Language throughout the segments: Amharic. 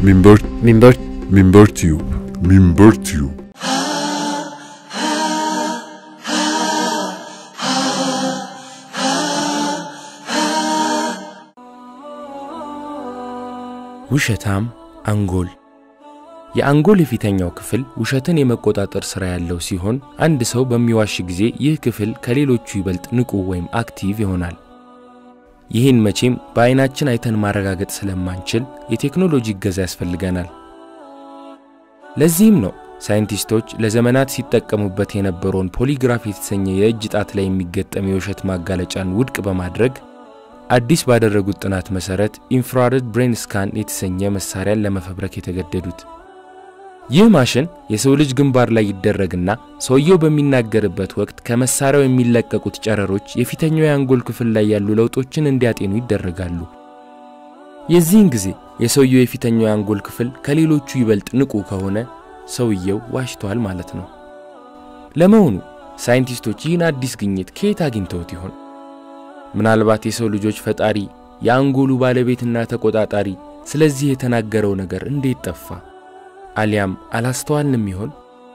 Minber ሚንበር Minber Tube Minber Tube ውሸታም አንጎል የአንጎል የፊተኛው ክፍል ውሸትን የመቆጣጠር ሥራ ያለው ሲሆን አንድ ሰው በሚዋሽ ጊዜ ይህ ክፍል ከሌሎቹ ይበልጥ ንቁ ወይም አክቲቭ ይሆናል። ይህን መቼም በዐይናችን አይተን ማረጋገጥ ስለማንችል የቴክኖሎጂ እገዛ ያስፈልገናል። ለዚህም ነው ሳይንቲስቶች ለዘመናት ሲጠቀሙበት የነበረውን ፖሊግራፍ የተሰኘ የእጅ ጣት ላይ የሚገጠም የውሸት ማጋለጫን ውድቅ በማድረግ አዲስ ባደረጉት ጥናት መሠረት ኢንፍራሬድ ብሬን ስካን የተሰኘ መሳሪያን ለመፈብረክ የተገደዱት። ይህ ማሽን የሰው ልጅ ግንባር ላይ ይደረግና ሰውየው በሚናገርበት ወቅት ከመሳሪያው የሚለቀቁት ጨረሮች የፊተኛው የአንጎል ክፍል ላይ ያሉ ለውጦችን እንዲያጤኑ ይደረጋሉ። የዚህን ጊዜ የሰውየው የፊተኛው የአንጎል ክፍል ከሌሎቹ ይበልጥ ንቁ ከሆነ ሰውየው ዋሽቷል ማለት ነው። ለመሆኑ ሳይንቲስቶች ይህን አዲስ ግኝት ከየት አግኝተውት ይሆን? ምናልባት የሰው ልጆች ፈጣሪ የአንጎሉ ባለቤትና ተቆጣጣሪ ስለዚህ የተናገረው ነገር እንዴት ጠፋ? አሊያም አላስተዋልንም ይሆን?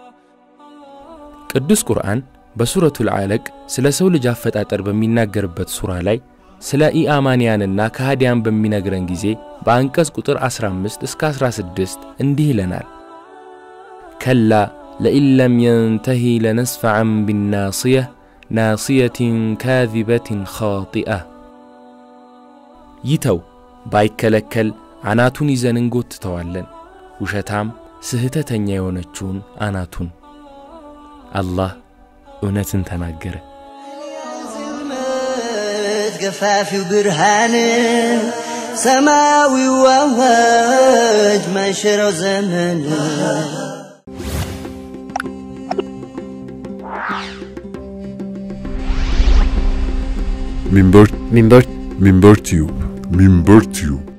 ቅዱስ ቁርአን በሱረቱል አለቅ ስለ ሰው ልጅ አፈጣጠር በሚናገርበት ሱራ ላይ ስለ ኢአማንያንና ከሃዲያን በሚነግረን ጊዜ በአንቀጽ ቁጥር 15 እስከ 16 እንዲህ ይለናል። ከላ ለኢን ለም የንተሂ ለነስፈዐን ቢናስየህ ናስየትን ካዚበትን ኻጢአ ይተው ባይከለከል አናቱን ይዘን እንጎትተዋለን፣ ውሸታም ስህተተኛ የሆነችውን አናቱን። አላህ እውነትን ተናገረ። ዝመት ገፋፊው ብርሃን ሰማያዊው አዋጅ ማይሽረው ዘመን Minber ሚንበር Minber Tube Minber Tube